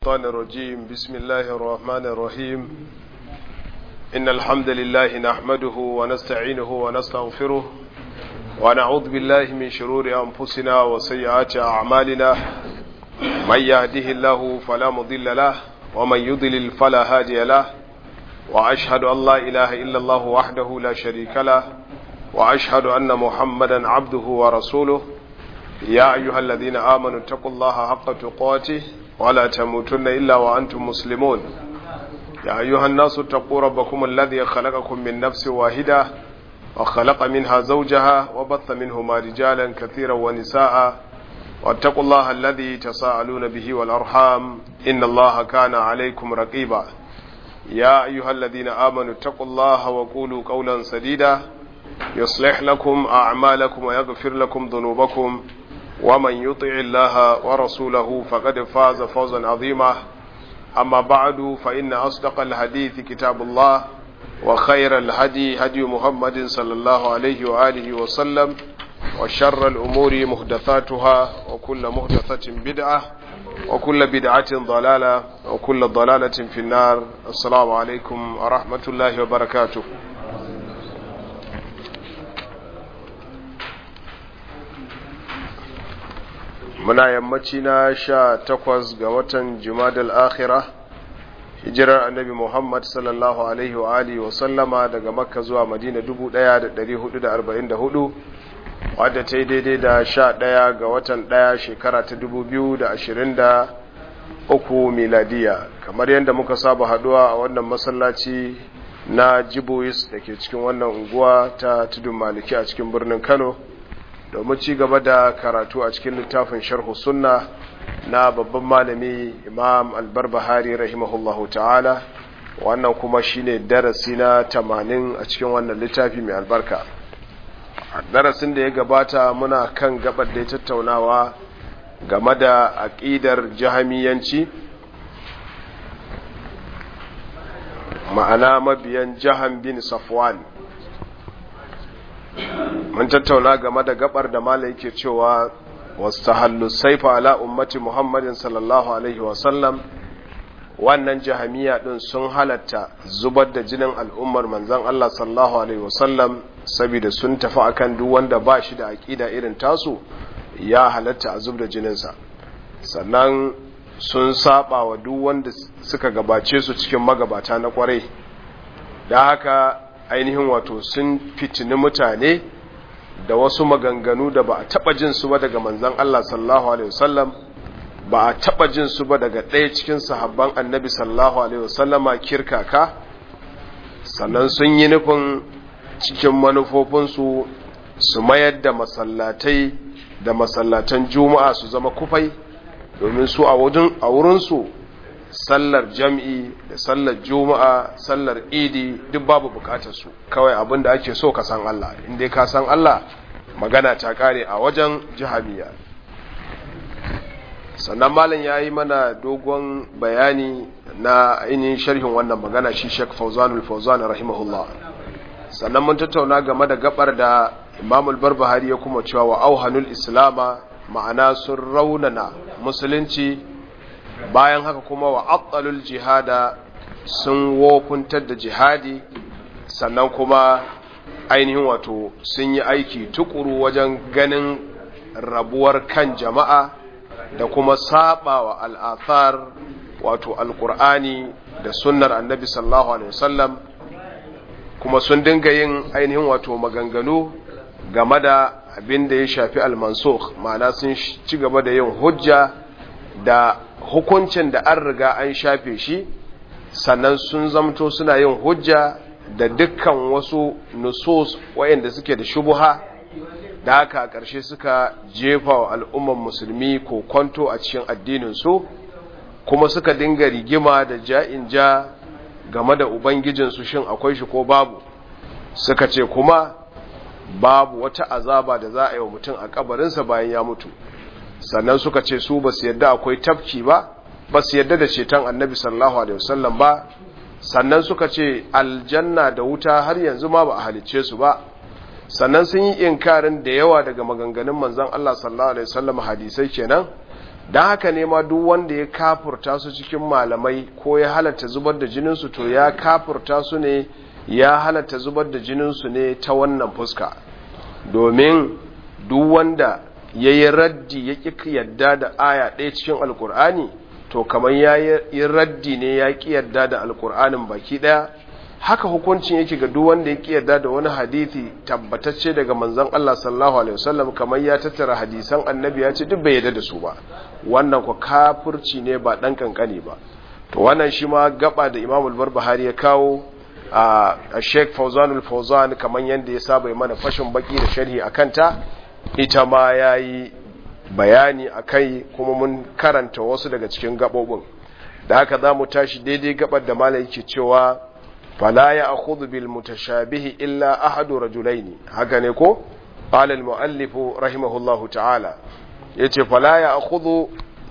الشيطان الرجيم بسم الله الرحمن الرحيم إن الحمد لله نحمده ونستعينه ونستغفره ونعوذ بالله من شرور أنفسنا وسيئات أعمالنا من يهده الله فلا مضل له ومن يضلل فلا هادي له وأشهد أن لا إله إلا الله وحده لا شريك له وأشهد أن محمدا عبده ورسوله يا أيها الذين آمنوا اتقوا الله حق تقاته ولا تموتن إلا وأنتم مسلمون يا أيها الناس اتقوا ربكم الذي خلقكم من نفس واحدة وخلق منها زوجها وبث منهما رجالا كثيرا ونساء واتقوا الله الذي تساءلون به والأرحام إن الله كان عليكم رقيبا يا أيها الذين آمنوا اتقوا الله وقولوا قولا سديدا يصلح لكم أعمالكم ويغفر لكم ذنوبكم ومن يطع الله ورسوله فقد فاز فوزا عظيما أما بعد فإن أصدق الحديث كتاب الله وخير الهدي هدي محمد صلى الله عليه وآله وسلم وشر الأمور محدثاتها وكل محدثة بدعة وكل بدعة ضلالة وكل ضلالة في النار السلام عليكم ورحمة الله وبركاته muna yammaci na sha takwas ga watan jumadal akhira hijirar annabi muhammad sallallahu alaihi wa alihi wa sallama daga makka zuwa madina 1444 wadda ta yi daidai da sha ɗaya ga watan ɗaya shekara ta 2023 miladiya kamar yadda muka saba haduwa a wannan masallaci na jibois da ke cikin wannan unguwa ta tudun maliki a cikin birnin kano domin ci gaba da karatu a cikin littafin sharhu sunna na babban malami imam albarbahari rahimahullahu ta'ala wannan kuma shine darasi na tamanin a cikin wannan littafi mai albarka darasin da ya gabata muna kan gabar da ya tattaunawa game da aƙidar jahamiyanci ma'ana mabiyan jahan bin safwan mun tattauna game da gabar da mala yake cewa wastahallu saifa ala ummati muhammadin sallallahu alaihi wasallam wannan jahamiya din sun halatta zubar da jinin al'ummar manzon Allah sallallahu alaihi wasallam saboda sun tafi akan duk wanda ba shi da aqida irin tasu ya halatta a zub da jininsa sannan sun saba wa duk wanda suka gabace su cikin magabata na kwarai da haka ainihin wato sun fitini mutane da wasu maganganu da ba a taba jin su ba daga manzon Allah sallallahu alaihi wasallam ba a taba jin su ba daga ɗaya cikin sahabban annabi sallallahu alaihi wasallama kirkaka sannan sun yi nufin cikin manufofinsu su mayar da masallatai da masallatan juma'a su zama kufai domin su a wurinsu sallar jam'i da sallar juma'a sallar idi duk babu bukatar su kawai abin da ake so ka san Allah inda ka san Allah magana ta kare a wajen jihamiya sannan malam ya yi mana dogon bayani na ainihin sharhin wannan magana shi shek fauzanul fauzan rahimahullah sannan mun tattauna game da gabar da imamul barbahari ya kuma cewa wa auhanul islama ma'ana sun raunana musulunci bayan haka kuma wa abdalul jihada sun wofuntar da jihadi sannan kuma ainihin wato sun yi aiki tukuru wajen ganin rabuwar kan jama'a da kuma saba wa al'athar wato alkur'ani da sunnar annabi sallallahu alaihi wasallam kuma sun dinga yin ainihin wato maganganu game da abin da ya shafi al-mansukh ma'ana sun ci gaba da yin hujja da hukuncin da an riga an shafe shi sannan sun zamto suna yin hujja da dukkan wasu nusus wayanda suke da shubuha da haka a ƙarshe suka jefa wa al'umman musulmi ko kwanto a cikin addininsu kuma suka dinga rigima da ja'in ja game da ubangijinsu shin akwai shi ko babu suka ce kuma babu wata azaba da za a yi wa mutum a kabarinsa bayan ya mutu sannan suka ce su ba su yadda akwai tafki ba ba su yadda da ceton annabi sallallahu alaihi wasallam ba sannan suka ce aljanna da wuta har yanzu ma ba a halicce su ba sannan sun yi inkarin da yawa daga maganganun manzon Allah sallallahu alaihi wasallam hadisai kenan don haka ne ma duk wanda ya kafurta su cikin malamai ko ya halatta zubar da jininsu to ya kafurta su ne ya halatta zubar da jininsu ne ta wannan fuska domin duk wanda ya yi raddi ya ƙi yadda da aya ɗaya cikin alkur'ani to kamar ya yi raddi ne ya ƙi yadda da alkur'anin baki ɗaya haka hukuncin yake ga duk wanda ya ƙi yadda da wani hadithi tabbatacce daga manzon Allah sallallahu alaihi wasallam kamar ya tattara hadisan annabi ya ce duk bai yadda da su ba wannan ku kafirci ne ba ɗan kankani ba to wannan shi ma gaba da Imam al-Barbahari ya kawo a Sheikh Fawzan al-Fawzan kamar yanda ya saba mana fashin baki da sharhi akan ta ita ma yayi bayani akai kuma mun karanta wasu daga cikin gabobin da haka zamu tashi daidai gabar da malai yake cewa fala ya akhudhu bil mutashabihi illa ahadu rajulaini haka ne ko qala al muallif rahimahullahu ta'ala yace fala ya akhudhu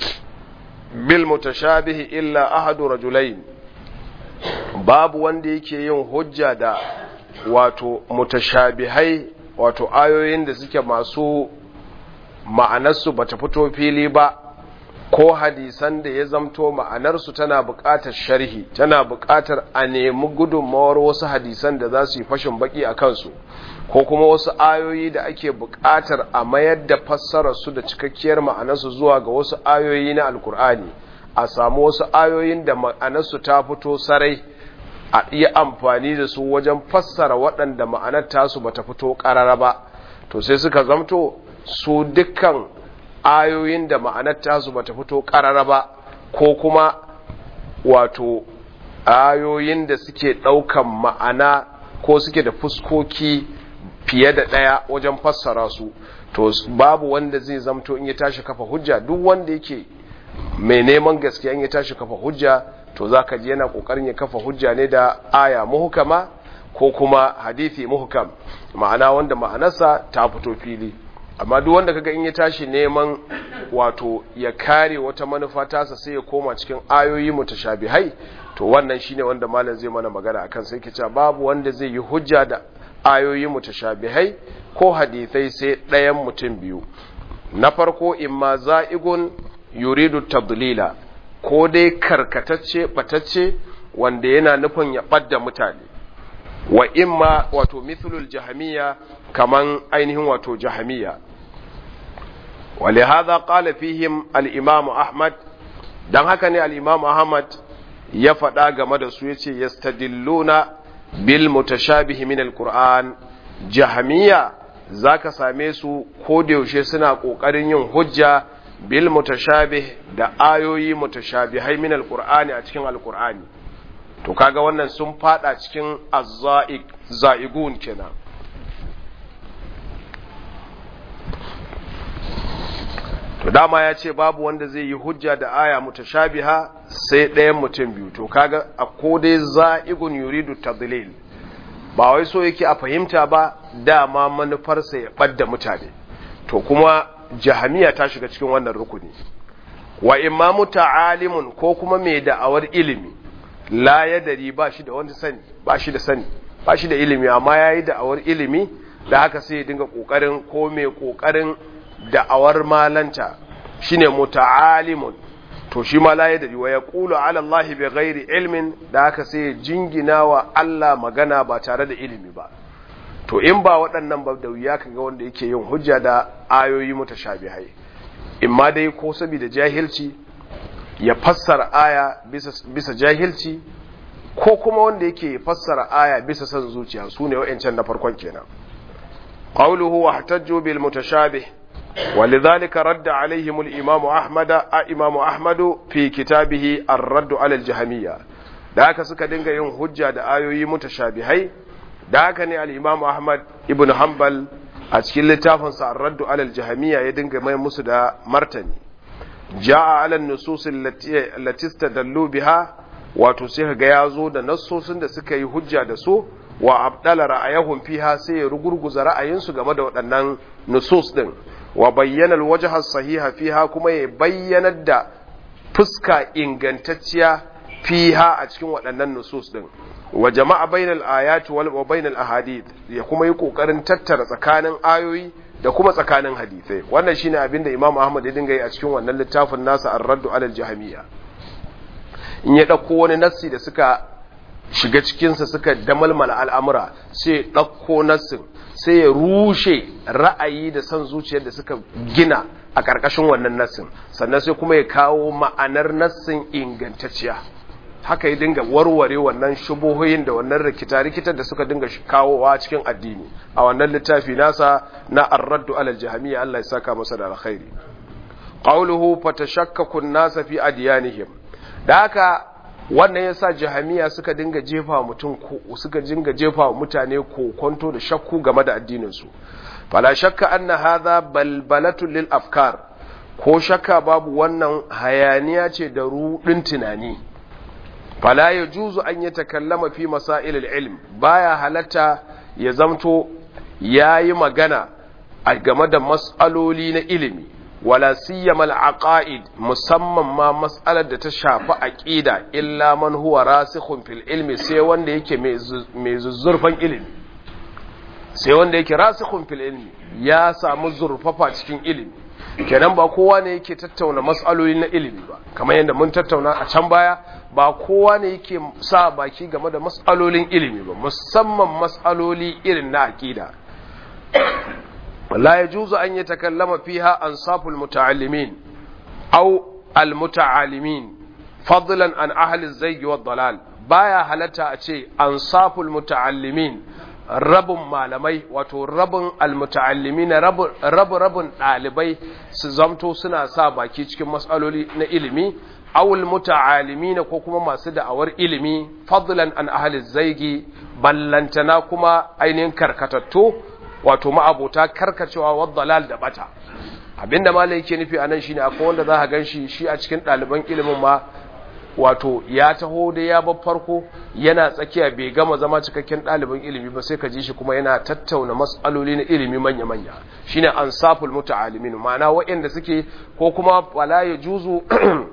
bil mutashabihi illa ahadu rajulain babu wanda yake yin hujja da wato mutashabihai wato ayoyin da suke masu ma'anarsu bata fito fili ba ko hadisan da ya zamto ma'anarsu tana buƙatar sharhi tana buƙatar a nemi gudunmawar wasu hadisan da za su yi fashin baki a kansu ko kuma wasu ayoyi da ake buƙatar a mayar da fassararsu da cikakkiyar ma'anarsu zuwa ga wasu ayoyi na alkur'ani a samu wasu ayoyin da ma'anarsu ta fito sarai a iya amfani da su wajen fassara waɗanda ma'anar tasu bata fito ƙarara ba to sai suka zamto su dukkan ayoyin da ma'anar tasu bata fito ƙarara ba ko kuma wato ayoyin da suke ɗaukan ma'ana ko suke da fuskoki fiye da ɗaya wajen fassara su to babu wanda zai zamto in ya tashi kafa hujja duk wanda yake mai neman gaskiya in ya tashi kafa hujja to za ka ji yana ƙoƙarin ya kafa hujja ne da aya muhukama ko kuma hadithi muhukam ma'ana wanda ma'anarsa ta fito fili amma duk wanda kaga in ya tashi neman wato ya kare wata manufa tasa sai ya koma cikin ayoyi mutashabihai to wannan shine wanda malam zai mana magana akan sai ke cewa babu wanda zai yi hujja da ayoyi mutashabihai ko hadithai sai ɗayan mutum biyu na farko imma za'igun yuridu tadlila ko dai karkatacce batacce wanda yana nufin ya ɓadda mutane wa imma wato mithlul jahamiya kaman ainihin wato jahamiya ولهذا قال فيهم الإمام أحمد dan haka ne al-Imam Ahmad ya faɗa game da su yace yastadilluna bil mutashabihi min al-Qur'an jahamiya zaka same su ko da yaushe suna kokarin yin hujja bil mutashabih da ayoyi mutashabihai min al-Qur'ani a cikin al-Qur'ani to kaga wannan sun fada cikin az-za'iq za'igun kenan to dama ya ce babu wanda zai yi hujja da aya mutashabiha sai ɗayan mutum biyu to kaga a kodai za'igun yuridu tadlil ba wai so yake a fahimta ba dama manufarsa ya ɓadda mutane to kuma jahamiya ta shiga cikin wannan rukuni wa imamu ta'alimun ko kuma mai da'awar ilimi la ya dari ba shi da wani sani ba shi da sani ba shi da ilimi amma ya yi da'awar ilimi da haka sai ya dinga ƙoƙarin ko mai ƙoƙarin da'awar malanta shine muta'alimun to shi ma la yadri wa yaqulu ala Allah bi ghairi ilmin da haka sai jingina wa Allah magana ba tare da ilimi ba to in ba waɗannan ba da wuya kaga wanda yake yin hujja da ayoyi mutashabihai in ma dai ko saboda jahilci ya fassara aya bisa, bisa jahilci ko kuma wanda yake fassara aya bisa son zuciya su ne wa'ancan na farkon kenan qawluhu wahtajju bil mutashabih ولذلك رد عليهم الإمام أحمد إمام أحمد في كتابه الرد على الجهمية da haka suka dinga yin hujja da ayoyi mutashabihai da haka ne al-Imam Ahmad ibn Hanbal a cikin littafinsa Ar-Radd 'ala al-Jahmiyya ya dinga mai musu da martani ja'a 'ala an-nusus allati istadallu biha wato sai ga yazo da nassosin da suka yi hujja da su wa abdala ra'ayahum fiha sai ya rugurguza ra'ayinsu game da waɗannan nusus din wa bayyana alwajha sahiha fiha kuma ya bayyanar da fuska ingantacciya fiha a cikin waɗannan nusus din wa jama'a bainal ayati wal wa bainal ahadith ya kuma yi kokarin tattara tsakanin ayoyi da kuma tsakanin hadisai wannan shine abin da Imam Ahmad ya dinga yi a cikin wannan littafin nasa Ar-Raddu 'ala al-Jahmiyya in ya dauko wani nassi da suka shiga cikin sa suka damalmala al'amura sai ya dauko nassin sai ya rushe ra'ayi da san zuciyar da suka gina a ƙarƙashin wannan nassin sannan sai kuma ya kawo ma'anar nassin ingantacciya haka ya dinga warware wannan shubuhoyin da wannan rikita-rikitar da suka dinga kawowa cikin addini a wannan littafi nasa na ar-raddu alal jahmiya Allah ya saka masa da alkhairi qawluhu fatashakkaku an-nasa fi adyanihim da haka wannan yasa jahmiya suka dinga jefa mutum ko suka dinga jefa mutane kokonto da shakku game da addinin su fala shakka anna hadha balbalatu lil afkar ko shakka babu wannan hayaniya ce da rudin tunani fala ya juzu an yi takallama fi masailil ilm baya halatta ya zamto ya yi magana a game da mas'aloli na ilimi wala siyama al-aqaid musamman ma mas'alar da ta shafi aqida illa man huwa rasikhun fil ilmi sai wanda yake mai zuzzurfan ilimi sai wanda yake rasikhun fil ilmi ya samu zurfafa cikin ilimi kenan ba kowa ne yake tattauna mas'aloli na ilimi ba kamar yadda mun tattauna a can baya ba kowa ne yake sa baki game da mas'alolin ilimi ba musamman mas'aloli irin na aqida la yajuzu an yatakallama fiha ansaful muta'allimin aw al muta'allimin fadlan an ahli az-zayg wa dalal baya halatta a ce ansaful muta'allimin rabin malamai wato rabin almuta'allimi na rabu rabin ɗalibai su zamto suna sa baki cikin matsaloli na ilimi awul muta'alimi na ko kuma masu da'awar ilimi fadlan an ahli zaigi ballantana kuma ainihin karkatattu wato ma'abota karkacewa wa dalal da bata abinda malai yake nufi anan shine akwai wanda za ka ganshi shi a cikin ɗaliban ilimin ma wato ya taho da ya bar farko yana tsakiya bai gama zama cikakken ɗalibin ilimi ba sai ka ji shi kuma yana tattauna mas'aloli na ilimi manya-manya shine ansaful muta'alimin ma'ana waɗanda suke ko kuma wala ya juzu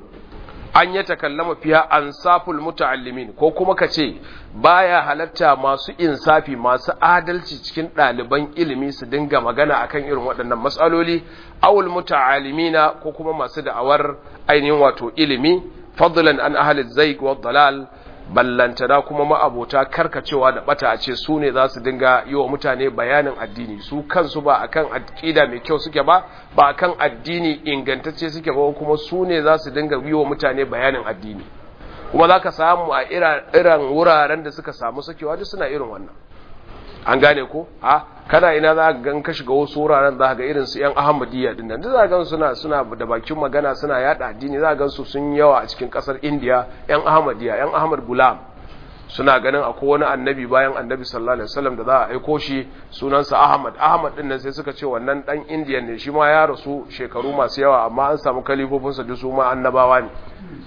an ya takallama fiya ansaful muta'allimin ko kuma ka ce baya halatta masu insafi masu adalci cikin ɗaliban ilimi su dinga magana akan irin waɗannan mas'aloli awul muta'alimina ko kuma masu da'awar ainihin wato ilimi fadlan an ahli zaik wa dalal ballantana kuma ma'abota karkacewa da bata a ce su ne za su dinga yi wa mutane bayanin addini su kansu ba akan aqida mai kyau suke ba ba akan addini ingantacce suke ba kuma su ne za su dinga yi wa mutane bayanin addini kuma za ka samu a irin wuraren da suka samu sakewa duk suna irin wannan an gane ko a kana ina za ka gan ka shiga wasu wuraren za ka ga irin su yan ahmadiyya din nan za ka gan suna suna da bakin magana suna yada addini za ka gan su sun yawa a cikin kasar indiya yan ahmadiyya yan ahmad gulam suna ganin akwai wani annabi bayan annabi sallallahu alaihi wasallam da za a aiko shi sunansa ahmad ahmad din nan sai suka ce wannan dan indiyan ne shi ma ya rasu shekaru masu yawa amma an samu kalifofinsa duk su ma annabawa ne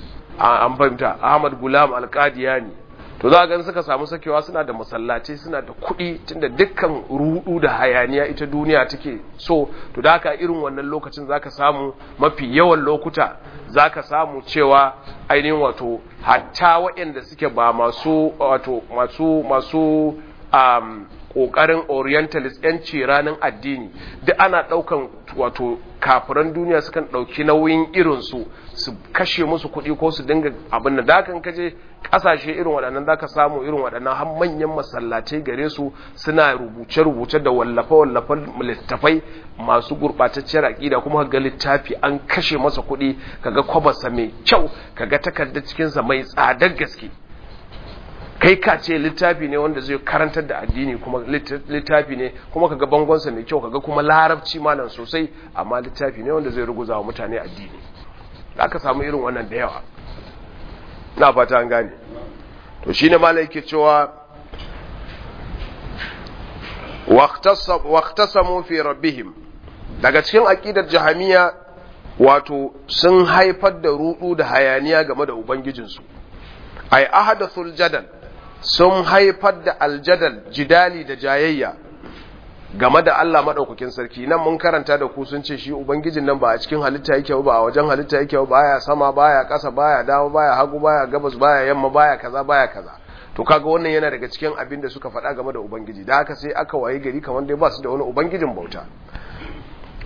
an fahimta ahmad gulam alqadiyani to za ga suka samu sakewa suna da masallaci suna da kuɗi tunda dukkan rudu da hayaniya ita duniya take so to da haka irin wannan lokacin zaka samu mafi yawan lokuta zaka samu cewa ainihin wato hatta waɗanda suke ba masu wato masu masu um, ƙoƙarin orientalist yanci ranar addini duk ana ɗaukan wato kafiran duniya sukan ɗauki nauyin irinsu su kashe musu kuɗi ko su dinga abin da dakan kaje ƙasashe irin waɗannan zaka samu irin waɗannan har manyan masallatai gare su suna rubuce-rubuce da wallafe-wallafe littafai masu gurɓatacciyar aƙida kuma ga littafi an kashe masa kuɗi kaga kwabarsa mai kyau kaga takardar cikinsa mai tsadar gaske kai ka ce littafi ne wanda zai karantar da addini kuma littafi ne kuma kaga bangonsa mai kyau kaga kuma larabci malam sosai amma littafi ne wanda zai ruguza wa mutane addini da aka samu irin wannan da yawa na fata an gane to shine malai yake cewa waqtasamu fi rabbihim daga cikin aqidar jahamiya wato sun haifar da rudu da hayaniya game da ubangijinsu ay ahadathul jadal sun haifar da aljadal jidali da jayayya game da Allah madaukakin sarki nan mun karanta da ku sun ce shi ubangijin nan ba a cikin halitta yake ba a wajen halitta yake ba baya sama baya ƙasa baya dawo baya hagu baya gabas baya yamma baya kaza baya kaza to kaga wannan yana daga cikin abin da suka faɗa game da ubangiji da haka sai aka waye gari kamar dai ba su da wani ubangijin bauta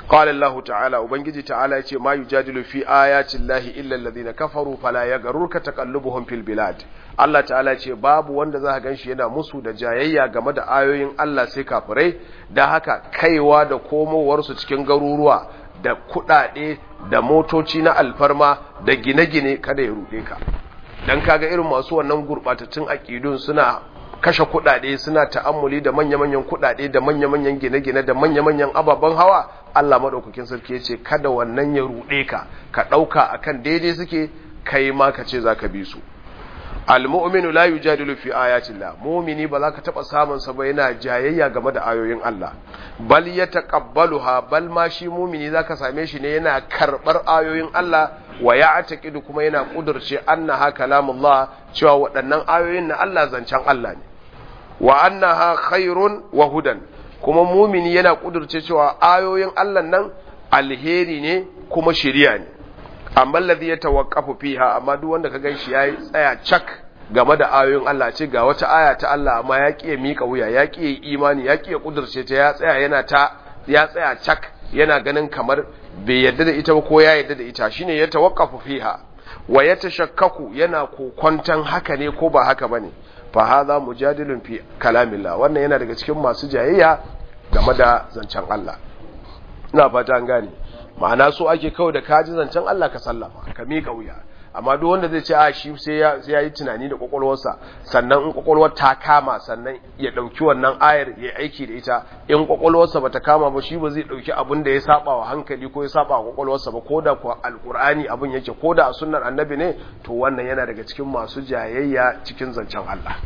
قال الله تعالى وبنجي تعالى يتي ما يجادل في آيات الله إلا الذين كفروا فلا يغررك تقلبهم في البلاد Allah ta'ala ce babu wanda za ka ganshi yana musu da jayayya game da ayoyin Allah sai kafirai da haka kaiwa da komowarsu cikin garuruwa da kuɗaɗe da motoci na alfarma da gine-gine kada ya ruɗe ka dan kaga irin masu wannan gurɓatattun aƙidun suna kashe kuɗaɗe suna ta'ammuli da manya-manyan kuɗaɗe da manya-manyan gine-gine da manya-manyan ababen hawa Allah maɗaukakin sarki ya ce kada wannan ya ruɗe ka ka ɗauka akan daidai suke kai ma ka ce za ka bi su almu'minu la yujadilu fi ayatillah mu'mini ba za ka taba samun sa ba yana jayayya game da ayoyin Allah bal yataqabbaluha bal ma shi mu'mini zaka same shi ne yana karbar ayoyin Allah wa ya'taqidu kuma yana kudurce annaha kalamullah cewa waɗannan ayoyin na Allah zancen Allah ne wa annaha khairun wa hudan kuma mu'mini yana kudurce cewa ayoyin Allah nan alheri ne kuma shiriya ne amma alladhi yatawaqqafu fiha amma duk wanda ka ganshi yayi tsaya cak game da ayoyin Allah ce ga wata aya ta Allah amma ya kiye mika wuya ya kiye imani ya kiye kudurce ta ya tsaya yana ta ya tsaya cak yana ganin kamar bai yadda da ita ba ko ya yadda da ita shine ya tawaqqafu fiha wa yatashakkaku yana kokonton haka ne ko ba haka bane fa hadha mujadilun fi kalamillah wannan yana daga cikin masu jayayya game da zancen Allah ina fata an gane ma'ana so ake kawai da kaji zancen Allah ka sallama ka miƙa wuya amma duk wanda zai ce a shi sai ya yi tunani da kwakwalwarsa sannan in kwakwalwar ta kama sannan ya ɗauki wannan ayar ya aiki da ita in kwakwalwarsa ba ta kama ba shi ba zai ɗauki abin da ya saba wa hankali ko ya saba wa kwakwalwarsa ba ko da kuwa alƙur'ani abin yake ko da a sunnar annabi ne to wannan yana daga cikin masu jayayya cikin zancen Allah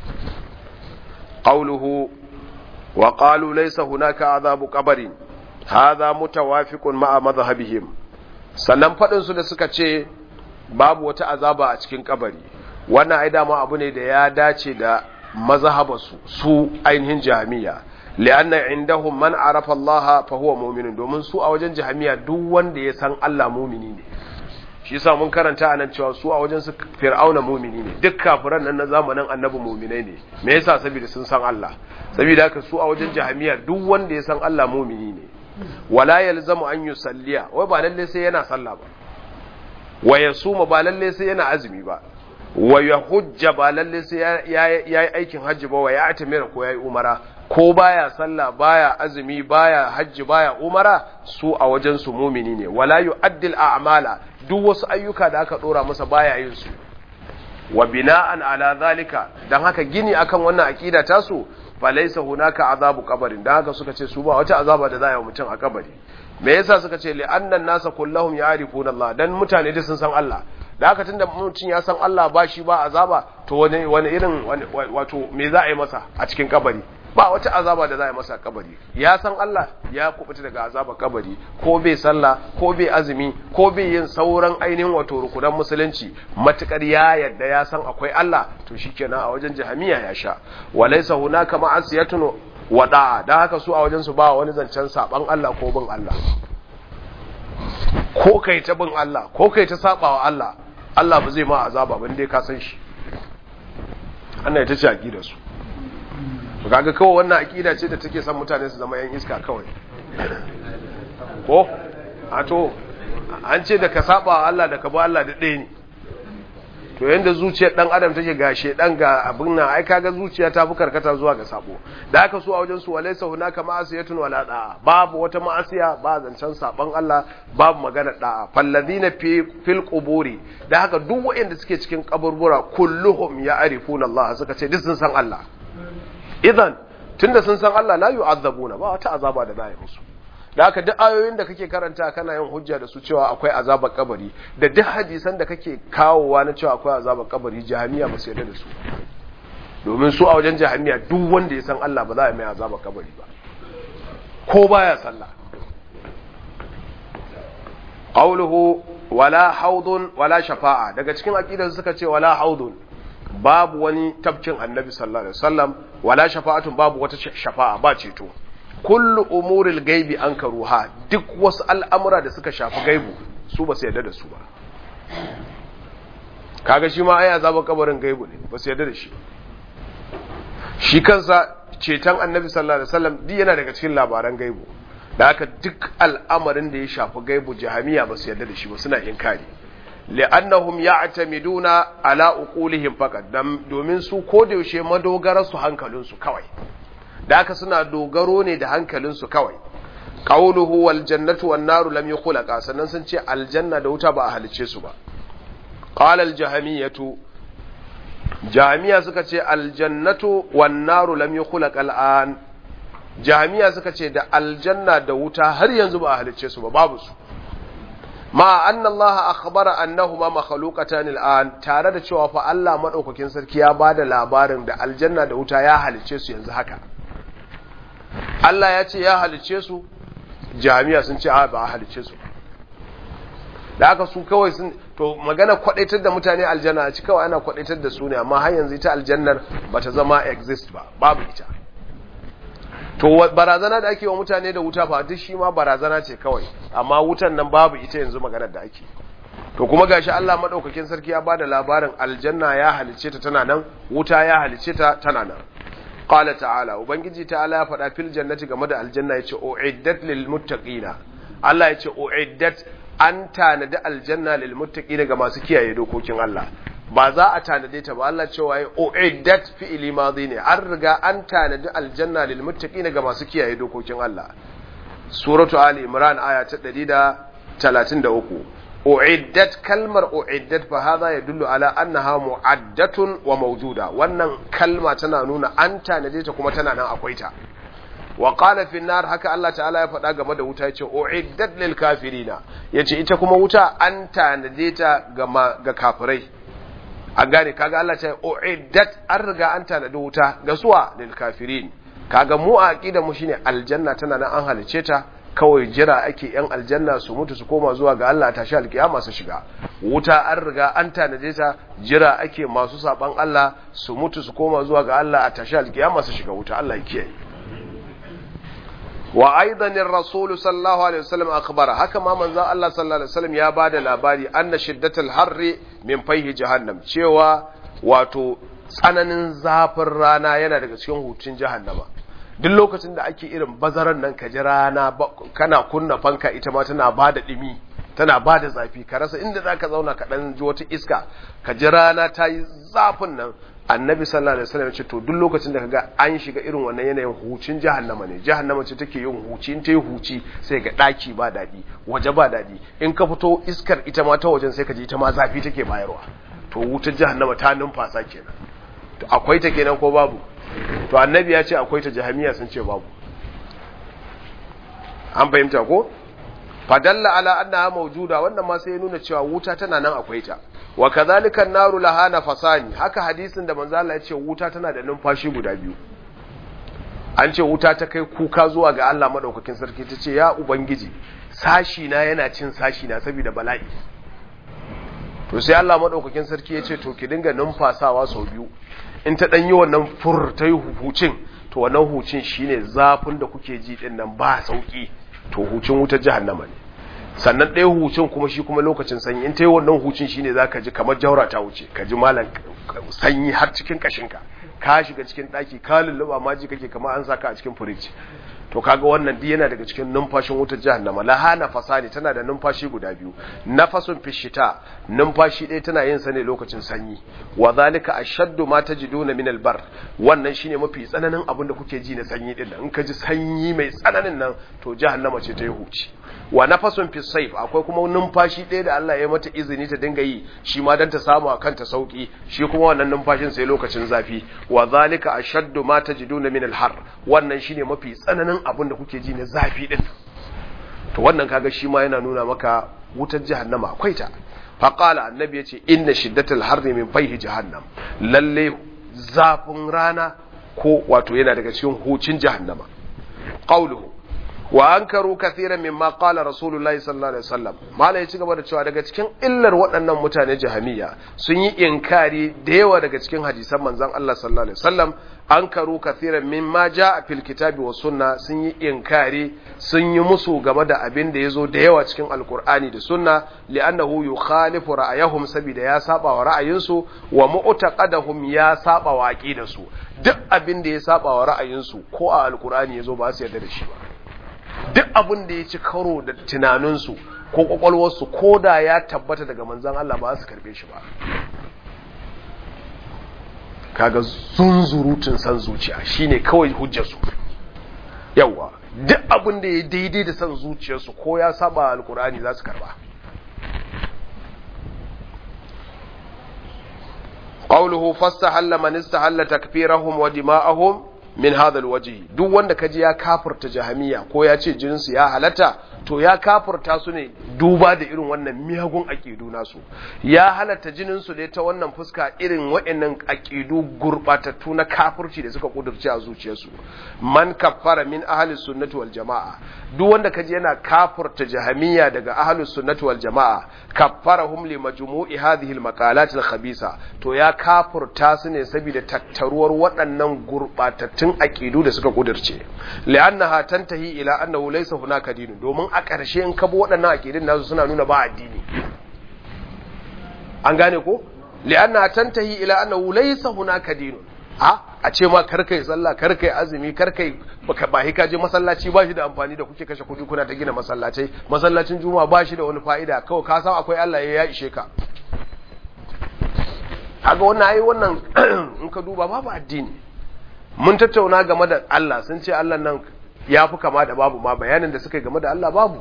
qawluhu wa qalu laysa hunaka azabu qabrin hadha mutawafiqun ma'a madhhabihim sannan fadin su da suka ce babu wata azaba a cikin kabari wannan ai dama abu ne da ya dace da mazhabarsu su ainihin jami'a li'anna indahum man arafa Allah fa huwa mu'minun domin su a wajen jami'a duk wanda ya san Allah mu'mini ne shi yasa mun karanta anan cewa su a wajen su fir'auna mu'mini ne duk kafiran nan na zamanin annabi mu'minai ne me yasa saboda sun san Allah saboda haka su a wajen jami'a duk wanda ya san Allah mu'mini ne wala yalzamu an yusalliya wai ba lalle sai yana sallah ba wa yasuma ba lalle sai yana azumi ba wa yahujja ba lalle sai yayi aikin hajji ba wa ya atamira ko yayi umara ko baya sallah baya azumi baya hajji baya umara su a wajen su mumini ne wala yu'addil a'mala duk wasu ayyuka da aka dora masa baya yin su wa bina'an ala zalika dan haka gini akan wannan akida tasu falaisa hunaka azabu kabarin dan haka suka ce su ba wata azaba da za a yi mutum a kabari me yasa suka ce li'annan nasa kullahum ya'rifuna Allah dan mutane da sun san Allah da haka tunda mutum ya san Allah ba shi ba azaba to wani wani irin wato me za a yi masa a cikin kabari ba wata azaba da za a yi masa a kabari ya san Allah ya kubuta daga azaba kabari ko bai sallah ko bai azumi ko bai yin sauran ainihin wato rukunan musulunci matukar ya yadda ya san akwai Allah to shikenan a wajen jahamiya ya sha walaysa hunaka ma'asiyatun wada'a da haka su a wajen su ba wani zancen saban Allah ko bin Allah ko kai ta bin Allah ko kai ta sabawa Allah Allah ba zai ma azaba ba dai ka san shi Allah ya ta ci aqidar su to kaga kawai wannan aqida ce da take son mutane su zama yan iska kawai ko a to an ce da ka saba Allah da ka ba Allah da ɗaya ne to yanda zuciyar dan adam take ga shedan ga abin nan ai kaga zuciya ta fi karkata zuwa ga sabo da aka so a wajen su walaysa hunaka ma'asiyatun wala da'a babu wata ma'asiya ba zancen saban Allah babu magana da'a falladhina fi fil quburi da haka duk waɗanda suke cikin kaburbura kulluhum ya'rifuna Allah suka ce duk sun san Allah idan tunda sun san Allah la yu'azzabuna ba wata azaba da za a yi musu da haka duk ayoyin da kake karanta kana yin hujja da su cewa akwai azabar kabari da duk hadisan da kake kawowa na cewa akwai azabar kabari jahamiya ba su yarda da su domin su a wajen jahamiya duk wanda ya san Allah ba za a mai azabar kabari ba ko baya sallah qawluhu wala haudun wala shafa'a daga cikin aqidar suka ce wala haudun babu wani tabkin annabi sallallahu alaihi wasallam wala shafa'atun babu wata shafa'a ba ceto kullu umuril gaibi an karuha duk wasu al'amura da suka shafi gaibu su ba su yarda da su ba kaga shi ma ai azabar kabarin gaibu ne ba su yarda da shi shi kansa ceton annabi sallallahu alaihi wasallam duk yana daga cikin labaran gaibu da haka duk al'amarin da ya shafi gaibu jahamiya ba su yarda da shi ba suna inkari li'annahum ya'tamiduna ala uqulihim faqat domin su ko da yaushe madogara su hankalin su kawai da haka suna dogaro ne da hankalin su kawai qawluhu wal jannatu wan naru lam yukhlaqa sannan sun ce aljanna da wuta ba a halice su ba qala al jahamiyatu jami'a suka ce aljannatu wan naru lam yukhlaq al'an jami'a suka ce da aljanna da wuta har yanzu ba a halicce su ba babu su ma anna Allah akhbara annahuma makhluqatan al'an tare da cewa fa Allah madaukakin sarki ya bada labarin da aljanna da wuta ya halicce su yanzu haka Allah ya ce ya halicce su jami'a sun ce a ba a halicce su da aka su kawai sun to magana kwadaitar da mutane aljanna a ci kawai ana kwadaitar da su ne amma har yanzu ita aljannar bata zama exist ba babu ita to barazana da ake wa mutane da wuta fa duk shi ma barazana ce kawai amma wutan nan babu ita yanzu maganar da ake to kuma gashi Allah madaukakin sarki ya bada labarin aljanna ya halice ta tana nan wuta ya halice ta tana nan qala ta'ala ubangiji ta'ala ya faɗa fil jannati game da aljanna yace uiddat lil muttaqina Allah yace uiddat an tanadi aljanna lil muttaqina ga masu kiyaye dokokin Allah ba za a tanade ta ba Allah cewa ya uiddat fi'li madhi ne an riga an tanadi aljanna lil muttaqina ga masu kiyaye dokokin Allah suratu ali imran aya ta 133 uiddat kalmar uiddat fa hadha yadullu ala annaha mu'addatun wa mawjuda wannan kalma tana nuna an tanade ta kuma tana nan akwai ta wa qala fi nar haka Allah ta'ala ya faɗa game da wuta yace uiddat lil kafirina yace ita kuma wuta an tanade ta ga ga kafirai an gane kaga Allah ce uiddat an riga an tanadi wuta ga suwa lil kafirin kaga mu a aqida mu shine aljanna tana nan an halice ta kawai jira ake yan aljanna su mutu su koma zuwa ga Allah tashi alkiyama su shiga wuta an riga an tanade ta jira ake masu saban Allah su mutu su koma zuwa ga Allah a tashi alkiyama su shiga wuta Allah ya kiyaye wa aidan ar-rasul sallallahu alaihi wasallam akhbara haka ma manzon Allah sallallahu alaihi wasallam ya bada labari anna shiddatul harri min fayhi jahannam cewa wato tsananin zafin rana yana daga cikin hutun jahannama duk lokacin da ake irin bazaran nan ka ji rana kana kunna fanka ita ma tana bada dimi tana bada zafi ka rasa inda zaka zauna ka dan ji wata iska ka ji rana ta yi zafin nan annabi sallallahu alaihi wasallam ce to duk lokacin da kaga an shiga irin wannan yanayin hucin jahannama ne jahannama ce take yin huci in ta yi huci sai ga daki ba dadi waje ba dadi in ka fito iskar ita ma ta wajen sai ka ji ita ma zafi take bayarwa to wutar jahannama ta numfasa kenan to akwai ta kenan ko babu to annabi ya ce akwai ta jahamiya sun ce babu an fahimta ko fadalla ala annaha mawjuda wannan ma sai ya nuna cewa wuta tana nan akwai ta wa kadhalika an-naru laha nafasani haka hadisin da manzo Allah ya ce wuta tana da numfashi guda biyu an ce wuta ta kai kuka zuwa ga Allah madaukakin sarki ta ce ya ubangiji sashi na yana cin sashi na saboda bala'i to sai Allah madaukakin sarki ya ce to ki dinga numfasawa sau biyu in ta dan yi wannan fur ta yi hucin to wannan hucin shine zafin da kuke ji din nan ba sauki to hucin wutar jahannama ne sannan ɗaya hucin kuma shi kuma lokacin sanyi in ta yi wannan hucin shine za ka ji kamar jaura ta wuce ka ji malam sanyi har cikin kashinka ka shiga cikin ɗaki ka lulluɓa ma ji kake kamar an saka a cikin firiji to kaga wannan duk yana daga cikin numfashin wutar jahannama laha nafasani tana da numfashi guda biyu nafasun fishita numfashi ɗaya tana yin sa ne lokacin sanyi wa zalika ashaddu ma tajiduna min albar wannan shine mafi tsananin abin da kuke ji na sanyi din in ka ji sanyi mai tsananin nan to jahannama ce ta yi huci wa nafasun fi saif akwai kuma numfashi ɗaya da Allah ya mata izini ta dinga yi shi ma dan ta samu a kanta sauki shi kuma wannan numfashin sai lokacin zafi wa zalika ashaddu ma tajiduna min alhar wannan shine mafi tsananin abin da kuke ji na zafi din to wannan kaga shi ma yana nuna maka wutar jahannama akwai ta faqala annabi yace inna shiddatal harri min fayhi jahannam lalle zafin rana ko wato yana daga cikin hucin jahannama qawluhu wa ankaru kathiran mimma qala rasulullahi sallallahu alaihi wasallam malai ci gaba da cewa daga cikin illar waɗannan mutane jahamiya sun yi inkari da yawa daga cikin hadisan manzon Allah sallallahu alaihi wasallam ankaru kathiran mimma jaa fil kitabi was sunna sun yi inkari sun yi musu game da abin da yazo da yawa cikin alqur'ani da sunna li'annahu yukhalifu ra'ayahum sabida ya saba wa ra'ayinsu wa mu'taqadahum ya saba wa aqidarsu duk abin da ya saba wa ra'ayinsu ko a alqur'ani yazo ba su yarda da shi ba duk abin da ya ci karo da tunaninsu ko kwakwalwarsu ko da ya tabbata daga manzan Allah ba su karbe shi ba kaga zunzurutun san zuciya shine kawai hujjarsu yawa duk abin da ya daidai da san zuciyarsu ko ya saba alkur'ani za su karba qawluhu fastahalla man istahalla takfirahum wa dima'ahum min hadha alwajhi duk wanda kaji ya kafirta jahamiya ko ya ce jinsu ya halatta to ya kafirta su ne duba da irin wannan miyagun aqidu nasu ya halatta jinin su ne ta wannan fuska irin waɗannan aqidu gurbatattu na kafirci da suka kudurci a zuciyarsu man kaffara min ahli sunnati wal jamaa duk wanda kaji yana kafirta jahamiya daga ahli sunnati wal jamaa kaffarahum li majmu'i hadhihi al maqalat al khabisa to ya kafirta su ne saboda tattaruwar waɗannan gurbatattun aqidu da suka kudurce li'annaha tantahi ila annahu laysa hunaka dinu domin a ƙarshe in kabo waɗannan aqidin nasu suna nuna ba addini an gane ko li'annaha tantahi ila annahu laysa hunaka dinu a a ce ma karkai sallah karkai azumi karkai baka ba ka je masallaci ba shi da amfani da kuke kashe kuɗi kuna ta gina masallacai masallacin juma'a ba shi da wani fa'ida kawai ka san akwai Allah ya ishe ka kaga wannan ai wannan in ka duba babu addini mun tattauna game da Allah sun ce Allah nan ya fi kama da babu ma bayanin da suka yi game da Allah babu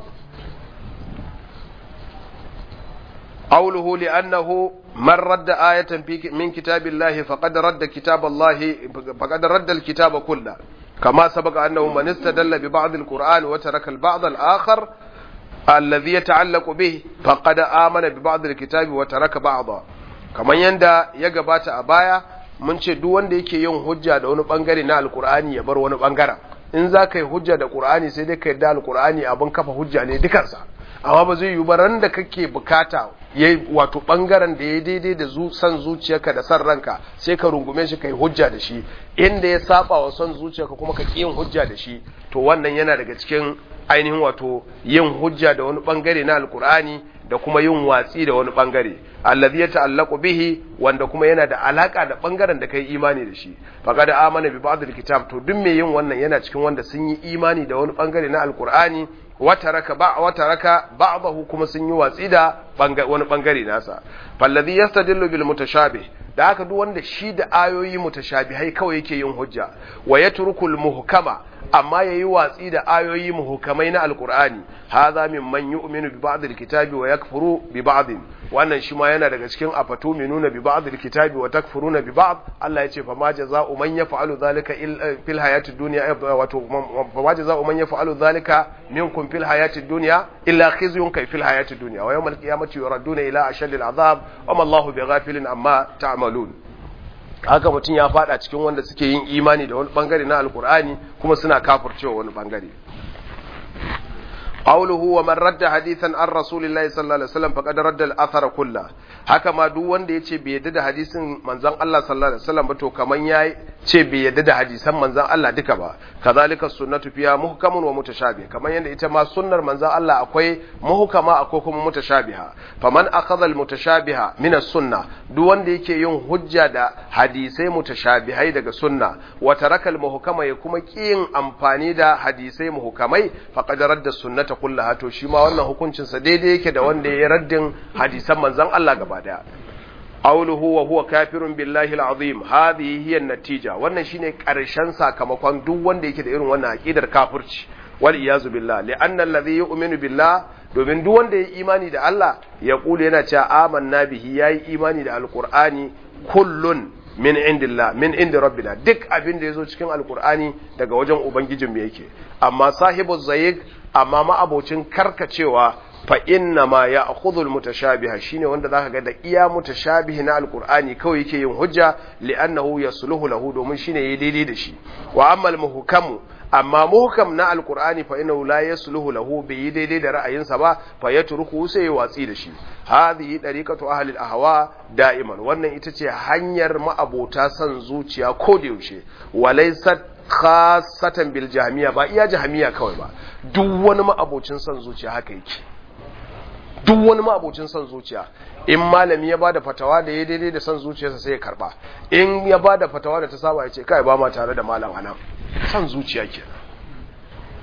qawluhu li annahu man radda ayatan fi min kitabillahi faqad radda kitaballahi faqad radda alkitaba kullu kama sabaqa annahu man istadalla bi ba'd alquran wa taraka al-ba'd al-akhar alladhi yata'allaqu bih faqad amana bi ba'd alkitabi wa taraka ba'da kaman yanda ya gabata a baya mun ce duk wanda yake yin hujja da wani bangare na alkur'ani ya bar wani bangaren in za ka yi hujja da qur'ani sai dai ka yarda alkur'ani abin kafa hujja ne dukansa amma ba zai yi ba ran da kake bukata yayi wato bangaren da ya daidai da zu san zuciyarka da san ranka sai ka rungume shi kai hujja da shi inda ya saba wa son zuciyarka kuma ka yin hujja da shi to wannan yana daga cikin ainihin wato yin hujja da wani bangare na alkur'ani da kuma yin watsi da wani bangare allazi yata'allaqu bihi wanda kuma yana da alaka da bangaren da kai imani da shi faqad amana bi ba'd alkitab to duk mai yin wannan yana cikin wanda sun yi imani da wani bangare na alqur'ani wata raka ba wata raka ba'dahu kuma sun yi watsi da wani bangare nasa fallazi yastadillu bil mutashabih da haka duk wanda shi da ayoyi mutashabihai kawai yake yin hujja wa yatrukul muhkama amma yayi watsi da ayoyi muhukamai na alqur'ani hadha mimman yu'minu bi ba'd alkitabi wa yakfuru bi ba'd wannan shi ma yana daga cikin afatu minuna bi ba'd alkitabi wa takfuruna bi ba'd Allah ya ce fa ma jazaa'u man yaf'alu dhalika fil hayatid dunya wato fa ma jazaa'u man yaf'alu dhalika minkum fil hayatid dunya illa khizyun kay fil hayatid dunya wa yawmal qiyamati yuradduna ila ashadil azab wa ma Allahu bighafilin amma ta'malun haka mutum ya fada cikin wanda suke yin imani da wani bangare na alkur'ani kuma suna kafircewa wani bangare qawluhu wa man radda hadithan an rasulillahi sallallahu alaihi wasallam faqad radda al-athar kullu haka ma duk wanda yace bai yadda da hadisin manzon Allah sallallahu alaihi wasallam ba to kaman yayi ce bai yadda da hadisan manzon Allah duka ba kazalika sunnatu fiya muhkamun wa mutashabih kaman yanda ita ma sunnar manzon Allah akwai muhkama akwai kuma mutashabiha faman akhadha al-mutashabiha min as-sunnah duk wanda yake yin hujja da hadisai mutashabihai daga sunna wa taraka al-muhkama ya kuma kiyin amfani da hadisai muhkamai faqad radda sunnata kullaha to shi ma wannan hukuncin sa daidai yake da wanda ya raddin hadisan manzon Allah gaba daya qawluhu wa huwa kafirun billahi al-azim hadhihi hiya natija wannan shine karshen sakamakon duk wanda yake da irin wannan aqidar kafirci wal iyazu billah li'anna alladhi yu'minu billah domin duk wanda ya imani da Allah ya kula yana cewa amanna bihi yayi imani da alqur'ani kullun min indillah min indi rabbina duk abin da yazo cikin alqur'ani daga wajen ubangijin mu yake amma sahibu zayyid amma ma abocin karkacewa fa inna ma ya'khudhu almutashabiha shine wanda zaka ga da iya mutashabihi na alqur'ani kawai yake yin hujja li'annahu yasluhu lahu domin shine yayi daidai da shi wa amma almuhkamu amma muhkam na alqur'ani fa innahu la yasluhu lahu bi yi daidai da ra'ayinsa ba fa yatruku sai ya watsi da shi hadhihi dariqatu ahli al-ahwa da'iman wannan ita ce hanyar ma'abota san zuciya ko da yaushe walaysat khasatan bil jahmiya ba iya jahmiya kawai ba duk wani ma'abocin san zuciya haka yake duk wani ma'abocin son zuciya in malami ya bada fatawa da ya daidai da son zuciyarsa sai ya karba in ya bada fatawa da ta saba ya ce kai ba ma tare da malam anan son zuciya ke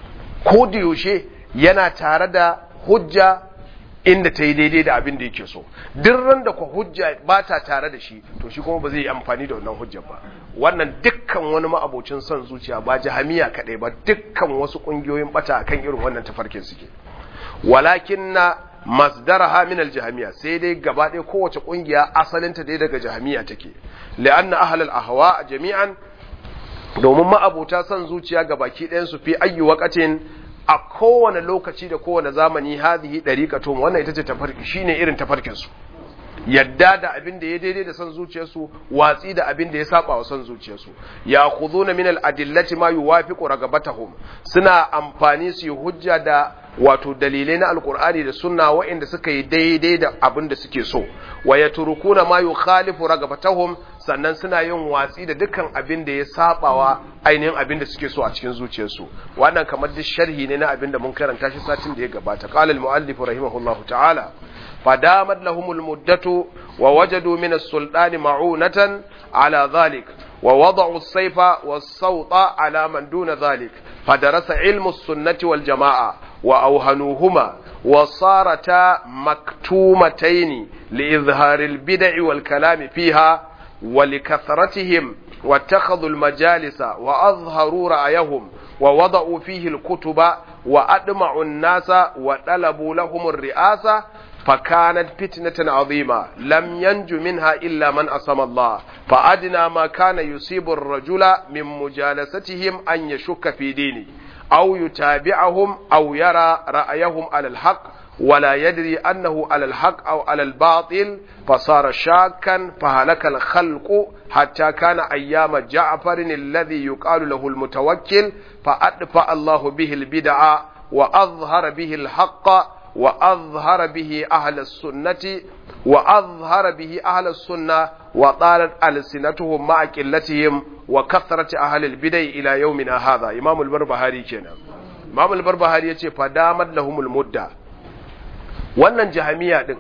ko da yaushe yana tare da hujja inda ta yi daidai da abin da yake so duk ran da kwa hujja ba ta tare da shi to shi kuma ba zai yi amfani da wannan hujjar ba wannan dukkan wani ma'abocin son zuciya ba jahamiya kaɗai ba dukkan wasu ƙungiyoyin bata kan irin wannan tafarkin suke walakin na masdaraha min aljahamiya sai dai gaba ɗaya kowace ƙungiya asalinta dai daga jahamiya take li'anna ahlal ahwa jami'an domin ma'abota son zuciya ga baki ɗayan su fi ayyu waqatin a kowane lokaci da kowane zamani hadhihi dariqatun wannan ita ce tafarki shine irin tafarkin su yadda da abin da ya daidai da son zuciyarsu watsi da abin da ya saba wa son zuciyarsu ya khuduna min al-adillati ma yuwafiqu ragabatahum suna amfani su yi hujja da wato dalilai na alkur'ani da sunna waɗanda suka yi daidai da abin da suke so wa yatrukuna ma yukhalifu ragabatahum sannan suna yin watsi da dukkan abin da ya sabawa ainihin abin da suke so a cikin zuciyarsu wannan kamar duk sharhi ne na abin da mun karanta shi satin da ya gabata qala al-muallif rahimahullahu ta'ala فدامت لهم المدة ووجدوا من السلطان معونة على ذلك ووضعوا السيف والصوت على من دون ذلك فدرس علم السنة والجماعة وأوهنوهما وصارتا مكتومتين لإظهار البدع والكلام فيها ولكثرتهم واتخذوا المجالس وأظهروا رأيهم ووضعوا فيه الكتب وأدمعوا الناس وطلبوا لهم الرئاسة فكانت فتنة عظيمة لم ينج منها إلا من أصم الله فأدنى ما كان يصيب الرجل من مجالستهم أن يشك في دينه أو يتابعهم أو يرى رأيهم على الحق ولا يدري أنه على الحق أو على الباطل فصار شاكا فهلك الخلق حتى كان أيام جعفر الذي يقال له المتوكل فأدفع الله به البدع وأظهر به الحق وأظهر به أهل السنة وأظهر به أهل السنة وطالت ألسنتهم مع قلتهم وكثرة أهل البدع إلى يومنا هذا إمام البربهاري كنا إمام البربهاري يقول فدامت لهم المدة wannan jahamiya din